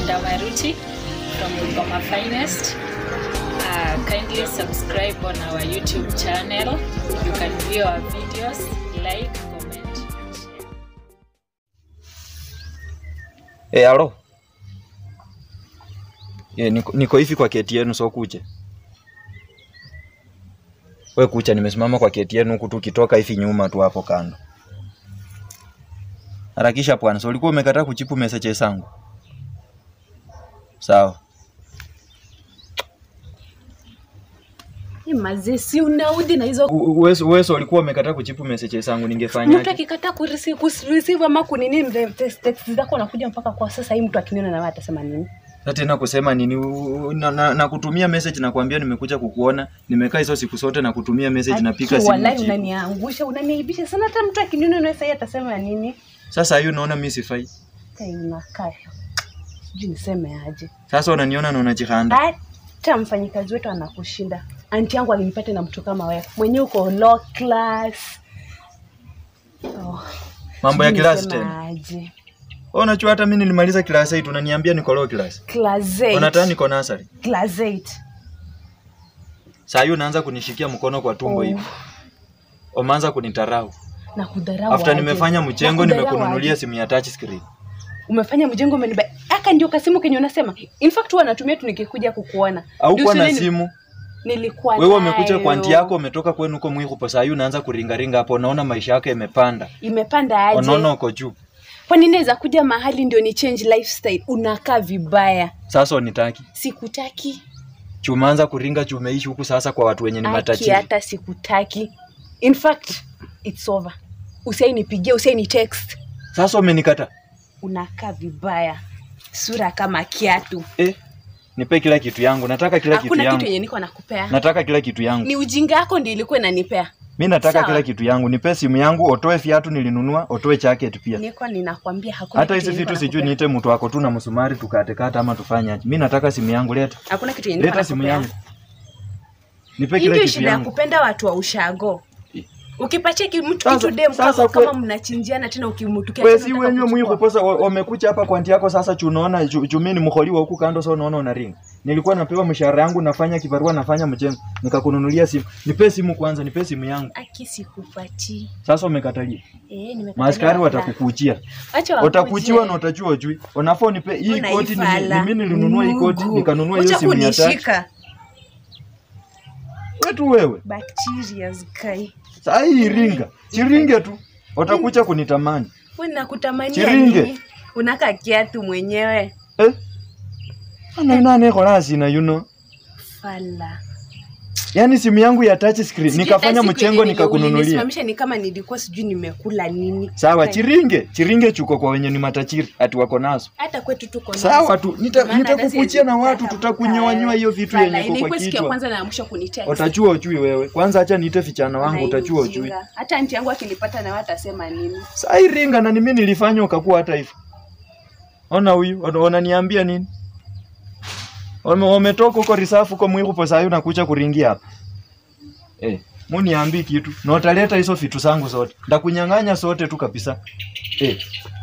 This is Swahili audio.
Ndamaruti from Bungoma Finest. Uh, kindly subscribe on our YouTube channel. You can view our videos, like, comment, and share. Eh, alo. Eh, niko, niko hivi kwa keti yenu so kuche. We kucha, nimesimama kwa keti yenu huku tu ukitoka hivi nyuma tu hapo kando. Harakisha bwana, so ulikuwa umekataa kuchipu message zangu. Sawa. Mazee, si unaudhi na hizo Wewe wewe ulikuwa umekataa kuchipu message zangu ningefanya mtu akikataa kurisi- kureceive ama kunini mre- text text zako nakuja mpaka kwa sasa hii mtu akiniona na wewe atasema nini Sasa tena kusema nini U- u- na, na, na kutumia message na kuambia nimekuja kukuona, nimekaa hizo siku zote na kutumia message napiga Aki, simu. wallahi ujibu. unaniangusha unaniaibisha sana hata mtu akiniona na wewe sasa atasema nini Sasa hiyo unaona mimi sifai. kai unakaa sijui niseme aje Sasa unaniona na unajihanda. hata mfanyikazi wetu anakushinda anti yangu alinipata na mtu kama wewe mwenyewe uko low class oh, Mambo ya sijui class niseme tena. aje. Wewe unajua hata mimi nilimaliza class 8 unaniambia niko low class. class eight. Unataka niko nursery. class eight. Saa hiyo unaanza kunishikia mkono kwa tumbo Oh. hivi. Umeanza kunitarau. na kudharau After aje. nimefanya Na mchengo kudharau nimekununulia aje. simu ya touch screen. umefanya mjengo umeniba aka ndio kasimu kenye unasema in fact huwa natumia tu nikikuja kukuona Au Ndio kuwa na usini- simu. nilikuwa Wewe umekuja nayo. kwa anti yako umetoka kwenu huko Mwihupo saa hiyo unaanza kuringaringa hapo unaona maisha yako yamepanda. imepanda aje Unaona uko juu. kwani naweza kuja mahali ndio ni change lifestyle unakaa vibaya Sasa unitaki. sikutaki Chumaanza kuringa chumeishi huku sasa kwa watu wenye ni aki matajiri. hata sikutaki in fact it's over usiainipigia usiaini text Sasa umenikata. unakaa vibaya sura kama kiatu Eh, nipe kila kitu yangu. Nataka kila kitu hakuna kitu yangu. yenye niko nakupea Nataka kila kitu yangu. ni ujinga yako ndio ilikuwa inanipea Mi nataka Sawa. kila kitu yangu. Nipe simu yangu, otoe viatu nilinunua, otoe jacket pia. niko ninakwambia hakuna Hata kitu hizi yenye vitu niko sijui nakupea. niite mtu wako tu na msumari tukatekata ama tufanye aje. Mi nataka simu yangu, leta. hakuna kitu yenye niko Leta simu nakupea. yangu. Nipe Hii kila ndio kitu shida ya yangu. kupenda watu wa ushago Eh. ukipatia ki- mtu Sasa- kitu dem sasa kama, kwe- kama mnachinjiana tena ukimtukia Wewe tena si unataka wenyewe kuchukua. mwiku posa wa- wamekuja hapa kwa anti yako sasa chunaona chu- chumini mkholiwa huku kando sasa unaona unaringa. Nilikuwa napewa mshahara yangu nafanya kibarua nafanya mjengo. Nikakununulia simu. Nipe simu kwanza, nipe simu yangu. aki sikupatii Sasa umekatalia. eh nimekatalia Maaskari wala. watakukuchia. Acha wakuje. Watakuchiwa na utajua ujui. Unafaa unipe hii Una koti ni ifala. ni mimi nilinunua hii koti Mungu. nikanunua hiyo Wacha simu ya tatu. kunishika Wetu wewe. bacteria kai Saa hii iringa. Chiringe tu. Watakuja kunitamani. wewe nakutamania Chiringe. nini unaka kiatu mwenyewe Eh? Ana nani kola sina you know. fala Yaani simu yangu ya touch screen Sijui nikafanya hata siku mchengo yenye nikakununulia. ulinisimamisha ni kama nilikuwa sijui nimekula nini Sawa, Kai. chiringe, chiringe chuko kwa wenye ni matachiri ati wako nazo. hata kwetu tuko nazo. Sawa tu, nita- Maana hata nitakukuchia siwezi na watu, kutaka tutakunyoanyoa hiyo vitu Fala, yenye iko kwa ilikuwa siku ya kichwa. kwanza na ya mwisho kunitext. Utachua ujui wewe. Kwanza acha niite vijana wangu Na utachua ujinga. ujui. hata anti yangu akilipata na wewe atasema nini Saa hii ringa na ni mimi nilifanya ukakuwa hata hivyo. Ona huyu, ona- wananiambia nini? Wame- Wametoka huko risafu huko mwiku po saa hii unakuja kuringia hapa. Eh, muniambii kitu. Na utaleta hizo vitu zangu zote. Ndakunyang'anya zote tu kabisa. Eh,